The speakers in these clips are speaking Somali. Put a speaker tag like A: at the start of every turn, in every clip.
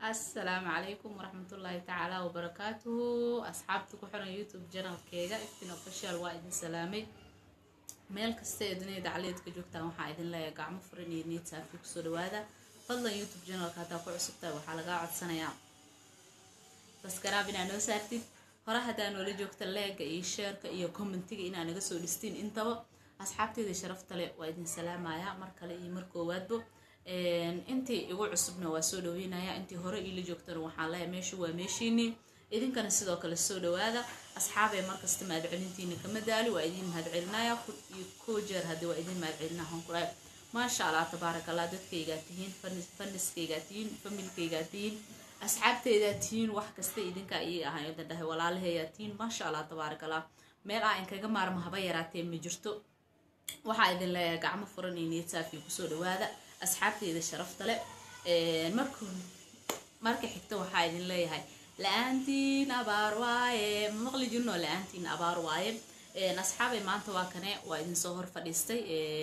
A: asalaamu calaykum waraxmatullaahi tacaala wabarakaatuhu asxaabta ku xiran youtube janalkeega iftin official waa idin salaamay meel kasta ee duniyada dacleedka joogtaan waxaa idin leeyahay gacmo furan iyo niid saafi kusoo dhawaada fadlan youtube janalka haddaa ku cusubtahay waxaa lagaa codsanayaa baskaraab inaa noo saartid hore haddaa noola joogta leega iyo sheerka iyo commentiga inaa naga soo dhistiin intaba asxaabteeda sharafta leh waa idin salaamaya mar kale iyo mar koowaadbo intii igu cusubna waa soo dhaweynaya intii hore iila joogtana waxaan leeyahay meeshu waa meeshiinii idinkana sidoo kale soo dhawaada asxaabee markasta mahadcelintiina kama daali waa idin mahadcelinaya ko jeer haddii waa idin mahadcelinaa honkulaay maasha allah tabaaraka allah dadkaygaa tihiin faniskaygaa tihiin familkaygaa tihiin asxaabteydaa tihiin wax kasta idinkaa ii ahay odan dhahay walaalaheeyaa tihiin maasha allah tabaaraka allah meel aa inkaga maarmo haba yaraatee ma jirto waxaa idin leeyahay gacmo furan iyo niyad saafi kusoo dhawaada asxaabteyda sharafta leh marka marka xigta waxaa idin leeyahay la-aantiin abaar waaye maqli jirno la-aantiin abaar waaye asxaabay maanta waa kane waa idinsoo hor fadhiistay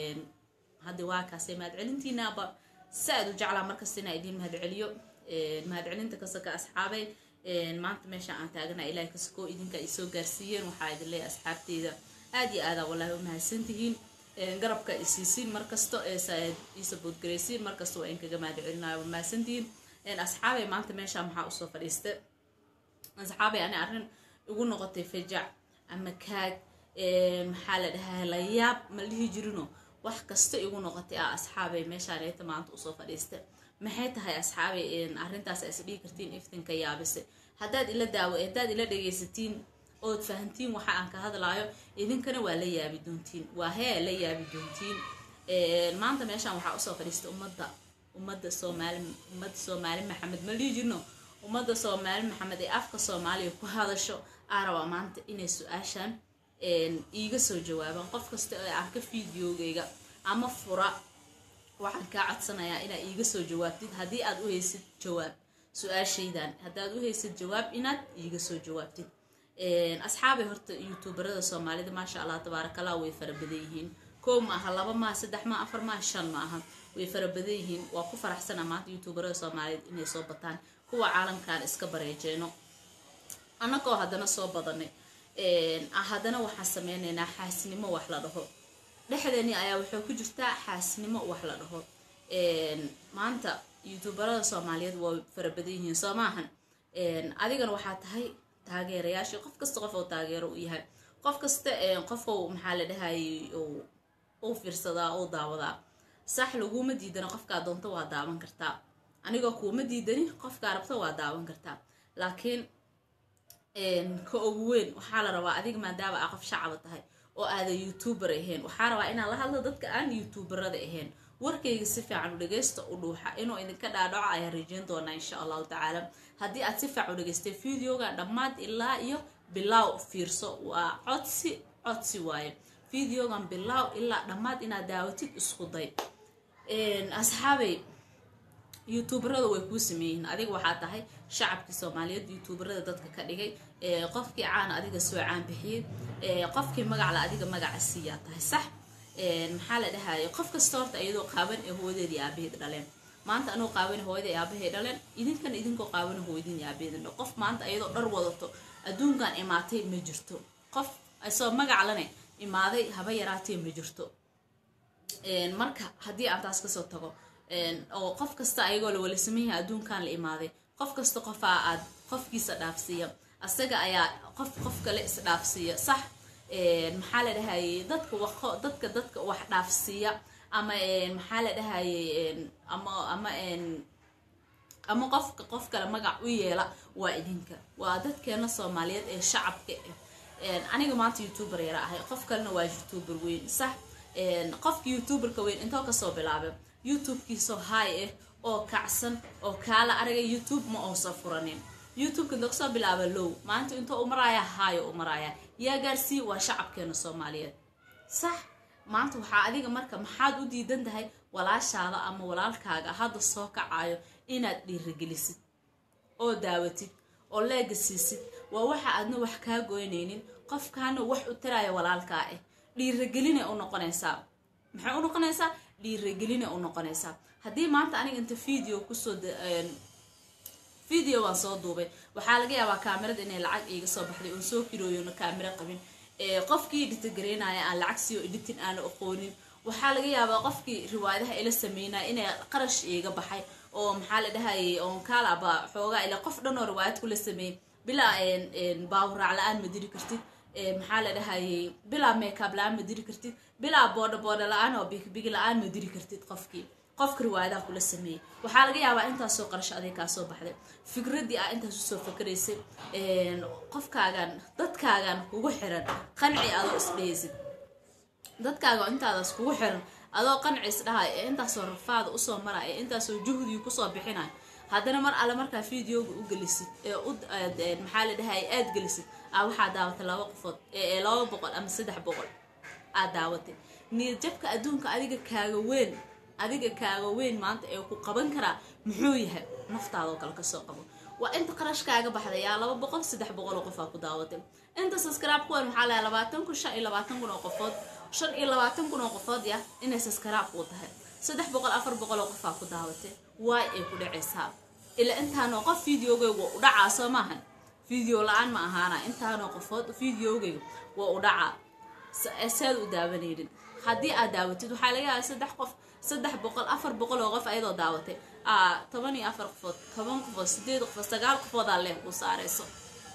A: hadda waa kaasay mahadcelintiinaaba si aad u jeclaa markasta inaa idin mahadceliyo mahadcelinta kasaka asxaabay maanta meesha aan taagana ilahay kasakoo idinka ay soo gaarsiiyeen waxaa idin leeyahay asxaabteyda aad iyo aadaa wallaahi u mahadsantihiin garabka isiisiin markasto isaboodgaraysiin markasta waa in kaga mahadcelinayo waa mahadsantihiin asxaabay maanta meesha maxaa usoo fadhiista asxaabay ani arrin igu noqotay fajac ama kaag maxaa la dhahaa layaab ma dhihi jirino wax kasta igu noqotay ah asxaabay meeshaaneta maanta usoo fadhiista maxay tahay asxaabay arrintaas is dhihi kartiin iftinka yaabise haddaad ila daawo haddaad ila dhagaysatiin ood fahantiin waxa aan ka hadlaayo idinkana waa la yaabi doontiin waa hee la yaabi doontiin maanta meeshaan waxaa usoo fadhiista ummadda ummadda soomaali ummadda soomaali maxamed ma dhihi jirno ummadda soomaali maxamed ee afka soomaaliya ku hadasho aa rabaa maanta inay su-aashaan iiga soo jawaabaan qof kasta oo arka fideogeyga ama fura waxaan kaa codsanayaa inaa iiga soo jawaabtid haddii aad u haysid jawaab su-aashaydan haddaad u haysid jawaab inaad iiga soo jawaabtid asxaabay horta youtuberada soomaalida maasha allah tabaarakallah way fara badan yihiin koo ma aha laba maaha saddex maa afar maaha shan ma aha way fara badan yihiin waa ku faraxsana maanta youtuberada soomaaliyeed inay soo bataan kuwa caalamkan iska bareejeeno annagoo haddana soo badanay haddana waxaan sameynaynaa xaasnimo wax la dhaho dhexdeeni ayaa waxay ku jirtaa xaasnimo wax la dhaho maanta youtuberada soomaaliyeed waa fara badan yihiin soo maahan adigana waxaa tahay taageerayaashii qof kasta qof oo taageero u yahay qof kasta qofou maxaa la dhahayay u fiirsadaa u daawadaa sax laguma diidana qofkaa doonto waa daawan kartaa anigoo kuuma diidani qofkaa rabta waa daawan kartaa laakiin ka ugu weyn waxaa la rabaa adiga maadaama aa qof shacaba tahay oo aadan youtuber ahayn waxaa rabaa inaan la hadlo dadka aan youtuberada ahayn warkayga si fiican u dhagaysta u dhuuxa inuu idinka dhaadhaco ayaan rajeyn doonaa insha allahu tacaala haddii aad si fiican u dhagaystay videogan dhammaad ilaa iyo bilaaw fiirso waa codsi codsi waaye videogan bilaaw ilaa dhammaad inaad daawatid isku day asxaabay youtuberada way kuu sameeyihiin adiga waxaa tahay shacabkii soomaaliyeed youtuberada dadka ka dhigay qofkii caana adiga soo caan bixiyey qofkii magacla adiga magaca siiyaa tahay sax maxaa la dhahaya qof kasta horta iyadoo qaaban ee hooyadeedii aabaheed dhaleen maanta anuu qaaban hooyada aabahay dhaleen idinkana idinkoo qaaban hooyadin aabaheed qof maanta iyadoo dhar wadato adduunkan imaatay ma jirto qof isoo magaclane imaaday haba yaraatee ma jirto marka haddii aan taas kasoo tago oo qof kasta ayagoo la wala sameynyaha adduunkan la imaaday qof kasta qofaa aad qofkiisa dhaafsiiya asaga ayaa qof qof kale isdhaafsiiya sax maxaa la dhahayay dadka waqo dadka dadka wax dhaafsiiya ama maxaa la dhahayay ama ama ama qofka qof kale magac u yeela waa idinka waa dadkeena soomaaliyeed ee shacabka aniga maanta youtuber yara ahay qof kalena waa youtuber weyn sax qofka youtuberka weyn intoo kasoo bilaabay youtube-kiisoo haay ah oo kacsan oo kaala araga youtube ma oosa furanin youtube-ka inta kasoo bilaaba low maanta intoo u maraaya haayo u maraaya yaa gaarsii waa shacabkeena soomaaliyeed sax maanta waxaa adiga marka maxaad u diidan tahay walaashaada ama walaalkaaga hadda soo kacayo inaad dhiirigelisid oo daawatid oo leega siisid waa waxa aadna wax kaa goynaynin qofkaana wax u taraya walaalkaa ah dhiiragelinay u noqonaysaa maxay u noqonaysaa dhiiragelinay u noqonaysaa haddii maanta aniga inta video kusoo video waan soo duubay waxaa laga yaabaa kaamirada inay lacag iiga soo baxday oon soo kirooyona kaamiro qabin qofkii editagareynaya aan lacag siiyo editin aana aqoonin waxaa laga yaabaa qofkii riwaayadaha ila sameynaya inay qarash iiga baxay oo maxaa la dhahayay oon kaalaba xoogaa ila qof dhan oo riwaayad kula sameeyey bilaa baawuraac la-aan ma diri kartid maxaa la dhahayay bilaa makeup la-aan ma diri kartid bilaa boodha boodha la-aan oo bigbigi la-aan ma diri kartid qofkii qofka riwaayadaha kula sameeyey waxaa laga yaabaa intaasoo qarasho aday kaa soo baxday fikradii ah intaas usoo fakaraysay qofkaagan dadkaagan kugu xiran qanci adoo isdheysid dadkaaga intaadaas kugu xiran adoo qanci isdhahay ee intaasoo rafaada usoo maraya ee intaasoo juhdiga kusoo bixinaya haddana mar alle markaa videoga u gelisid ee maxaa la dhahay aad gelisid a waxaa daawatay laba qofood ee laba boqol ama saddex boqol aad daawatay niyad jabka adduunka adiga kaaga weyn adiga kaaga weyn maanta ee ku qaban karaa muxuu yahay naftaadoo kale kasoo qabo waa inta qarashkaaga baxday yaa laba boqol saddex boqol oo qofaa ku daawatay inta subscribe kuwan maxaa lahaa labaatan kun shan iyo labaatan kun oo qofood shan iyo labaatan kun oo qofood ya inay subscribe kuu tahay saddex boqol afar boqol oo qofaa ku daawatay waay ay ku dhacaysaa ilaa intaanoo qof videogayga u dhacaa soo maahan video la-aan ma ahaana intaanoo qofood videogayga waa u dhacaa saad u daawanaynin haddii aad daawatid waxaa laga yaaba saddex qof saddex boqol afar boqol oo qof ayadoo daawatay a toban iyo afar qofood toban qofood sideed qofood sagaal qofoodaa leh kuu saarayso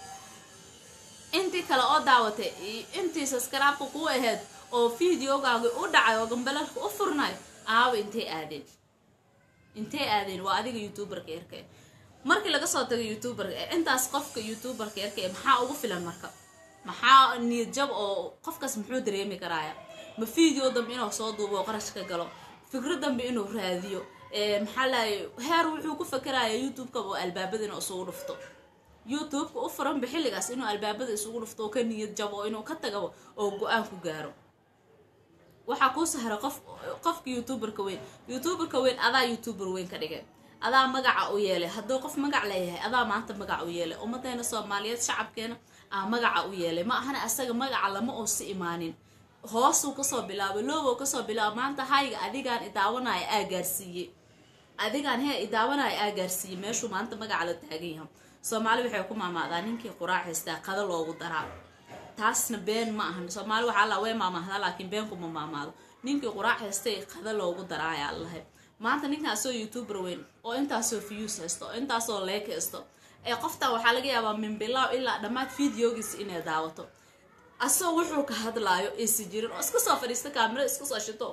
A: intii kale oo daawatay intii subscribe-ka kuu ahayd oo videogaagi u dhacay oo gambalarka u furnayo aaba intay aadeen intay aadeen waa adiga youtuberka yarka markii laga soo tago youtuberka intaas qofka youtuberka yarka maxaa ugu filan marka maxaa niyad jab oo qofkaas muxuu dareemi karaaya ma video dambe inuu soo duubo oo qarash ka galo fikro dambe inuu raadiyo maxaa lahay heer wuxuu ku fakeraya youtube-ka oo albaabada inuu isugu dhufto youtube-ka u furanba xilligaas inuu albaabada isugu dhufto oo ka niyad jabo inuu ka tagabo oo go-aan ku gaaro waxaa kuu sahra qof qofka youtuberka weyn youtuberka weyn adaa youtuber weyn ka dhigay adaa magaca u yeelay hadduu qof magac leeyahay adaa maanta magac u yeelay ummadeena soomaaliyeed shacabkeena aa magaca u yeelay ma ahana asaga magaca lama oosi imaanin hoosuu kasoo bilaabay loobow kasoo bilaaba maanta hayga adigaan idaawanaya aa gaarsiiyey adigaan hee idaawanaya aa gaarsiiyey meeshuu maanta magaca la taagan yahay soomaali waxay ku maamaadaa ninkii quraac haystaa qada loogu daraa taasna been ma ahan soomaali waxaa alla way maamahdaa laakiin been kuma maamaado ninkii quraac haystay qada loogu daraayaa lahay maanta ninkaasoo youtuber weyn oo intaasoo views haysto oo intaasoo leek haysto ee qoftan waxaa laga yaabaa min bilaaw ilaa dhammaad videogiisa inay daawato asagoo wuxuu ka hadlaayo aysi jirin oo iska soo fadhiista kaamiro iska soo shito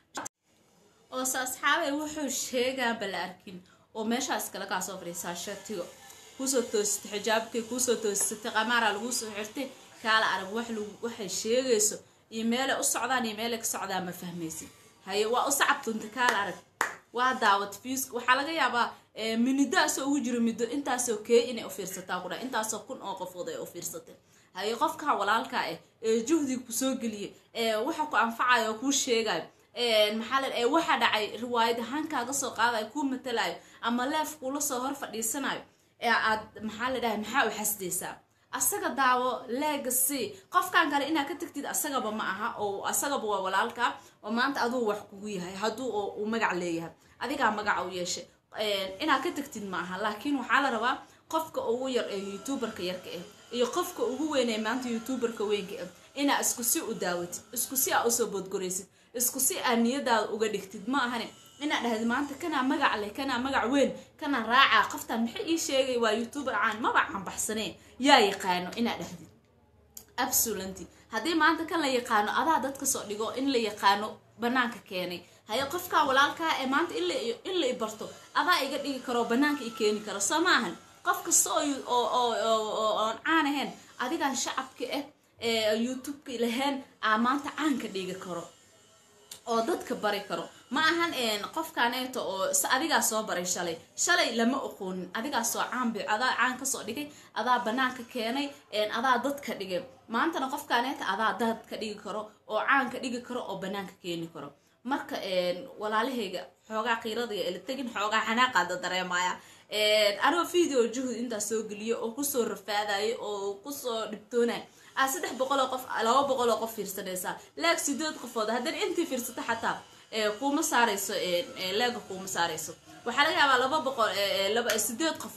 A: oose asxaabay wuxuu sheegaanba la arkin oo meeshaas kale kaa soo fadhiisaa shatigo kuusoo toositay xijaabkay kuusoo toositay qamaara laguu soo xirtay kaala arag wax waxay sheegayso iyo meelay u socdaan iyo meelay ka socdaan ma fahmaysid haye waa u sacabtunta kaala arag waa daawat fiuska waxaa laga yaabaa minidaasoo ugu jiro middo intaasoo kee inay u fiirsataa ku dha intaasoo kun oo qofood ay u fiirsatay haye qofkaa walaalkaa ah ee juhdiga kusoo geliyay ee waxa ku anfacayo oo kuu sheegayo maxaa la ee waxa dhacay riwaayad ahaan kaaga soo qaadayo kuu matalayo ama leef kuula soo hor fadhiisanayo ee aad maxaa la dhahay maxaa u xasdaysaa asaga daawo legacy qofkan kale inaad ka tagtid asagaba ma aha oo asagaba waa walaalka oo maanta aduu wax kugu yahay hadduu uu magac leeyahay adigaa magaca u yeeshay inaad ka tagtid ma aha laakiin waxaa la rabaa qofka ugu yar ee youtuberka yarka ah iyo qofka ugu weyn ee maanta youtuberka weynka ah inaa isku si u daawatid isku si aa usoo boodgoraysid isku si aa niyadaada uga dhigtid ma ahane inaad dhahdi maanta kanaa magac leh kanaa magac weyn kanaa raacaa qoftan maxay ii sheegay waa youtuber caan maba canbaxsanee yaa yaqaano inaad dhahdid absolenty haddii maanta kan la yaqaano adaa dadka soo dhigo in la yaqaano banaanka keenay haye qofkaa walaalkaa ee maanta in la ibarto adaa iga dhigi karo banaanka i keeni karo soo maahan qof kasta oo oon caan ahayn adigaan shacabka ah ee youtubeka lahayn aa maanta caanka dhigi karo oo dadka bari karo ma ahan qofkaneeto oo adigaa soo baray shalay shalay lama oqoonin adigaa soo caanbi adaa caan kasoo dhigay adaa banaanka keenay adaa dadka dhigay maantana qofkaneeta adaa dadka dhigi karo oo caanka dhigi karo oo banaanka keeni karo marka walaalahayga xoogaa qiirada ila tegin xoogaa xanaaqaada dareemaya anoo video juhud intaas soo geliyo oo kusoo rafaadayo oo kusoo dhibtoonay aa saddex boqoloo qof laba boqoloo qof fiirsanaysaa leeg sideed qofood haddana intii fiirsato xataa kuuma saarayso leega kuuma saarayso waxaa laga yaabaa laba boqol laba sideed qofood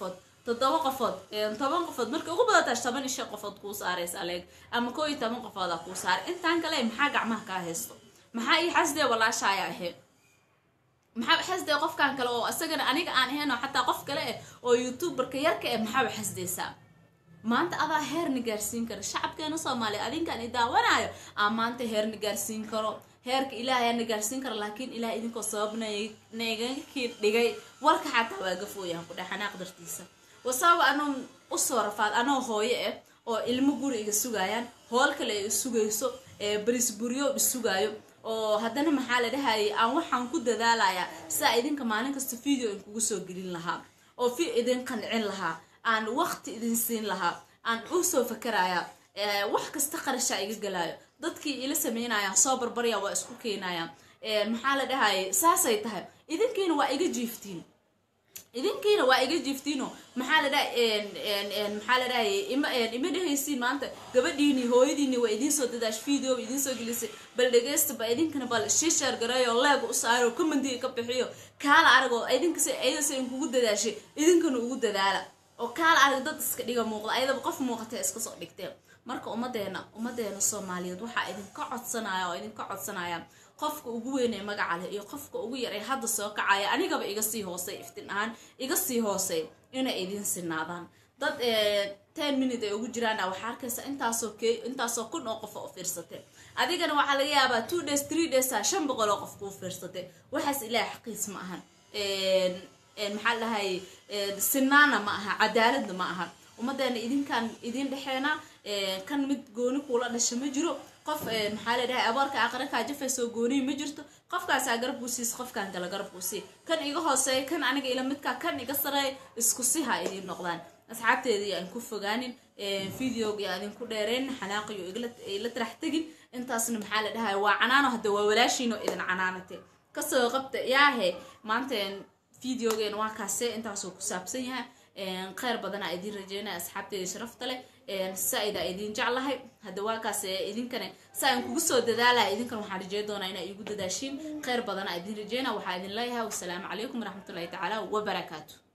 A: toddoba qofood toban qofood markay ugu badatash toban iyo shan qofood kuu saaraysa aleeg ama koo iyo toban qofooda kuu saaray intaan kale maxaa gacmaha kaa haysto maxaa ii xasdee walaashaaya ahayd maxaa xasdee qofkan kale oo isagana aniga aan ahayn oo xataa qof kale eh oo youtuberka yarka eh maxaaba xasdeysaa maanta adaa heerna gaarsiin kara shacabkeena soomaaliya adinkaan i daawanayo aa maanta heerna gaarsiin karo heerka ilaahay na gaarsiin kara laakiin ilaah idinkoo sabab nagakii dhigay warka xataa waa gafooyahan ku dhex xanaaq dartiisa wasabab anoo usoo rafaad anoo hooyo ah oo ilmo guri iga sugayaan hool kale ay isugayso barisburyo isugaayo oo haddana maxaa la dhahayay aan waxaan ku dadaalayaa sidaa idinka maalin kasta video in kugu soo gelin lahaa oo fi idin qancin lahaa aan waqti idin siin lahaa aan usoo fakaraya wax kasta qarashaa iga galaayo dadkii ila sameynaya soo barbarya waa isku keenaya maxaa la dhahayay saasay tahay idinkiina waa iga jiiftiin idinkiina waa iga jiiftiino maxaa la dhaha maxaa la dhahayay ima ima dhehaysiin maanta gabadhiini hooyadiini waa idiin soo dadaash video idiin soo gelisay bal dhegeysta ba idinkana bal shishaar gareeyo leeg u saaro commentiga ka bixiyo kaala aragoo idinkase ayadase in kugu dadaashay idinkana ugu dadaala oo kaala arag dad iska dhiga muuqda ayadaba qof muuqatee iska soo dhigteen marka ummadeena ummadeena soomaaliyeed waxaa idinka codsanaya oo idinka codsanaya qofka ugu weynee magaca leh iyo qofka ugu yar ee hadda soo kacaya anigaba iga sii hoosey iftin ahaan iga sii hoosey inay idiin sinaadaan dad ten minute ay ugu jiraan waxaa arkaysa intaasoo k intaasoo kun oo qof u fiirsatay adigana waxaa laga yaabaa two days three days a shan boqol oo qof kuu fiirsatay waxaas ilaahay xaqiis ma ahan maxaa dhahay sinaana ma aha cadaaladna ma aha ummadeena idinkaan idin dhexeena kan mid gooni kuula dhasha ma jiro qof maxaa la dhahay aboorka aqrakaa jafaysoo gooniyi ma jirto qofkaasaa garab kuu siis qofkaan kale garab kuu sii kan iga hooseeya kan aniga ila midkaa kan iga sareeya isku si ha idiin noqdaan asxaabteedii aan ku fogaanin videoga aan ku dheereyn xanaaqiyo ila tarax tegin intaasna maxaa la dhahay waa canaano hadda waa walaashiino idin canaanate kasoo qabta yaahe maanta videogeena waa kaase intaasoo ku saabsan yahay kheyr badanaa idiin rajeynaya asxaabteeda sharafta leh saa-ida idiin jeclahay hadda waa kaas idinkana saa aan kugu soo dadaalaya idinkan waxaan rajey doonaa inaa iigu dadaashiin kheyr badanaa idiin rajeynaya waxaa idin leeyahay wasalaamu calaykum waraxmatullahi tacaala wabarakaatu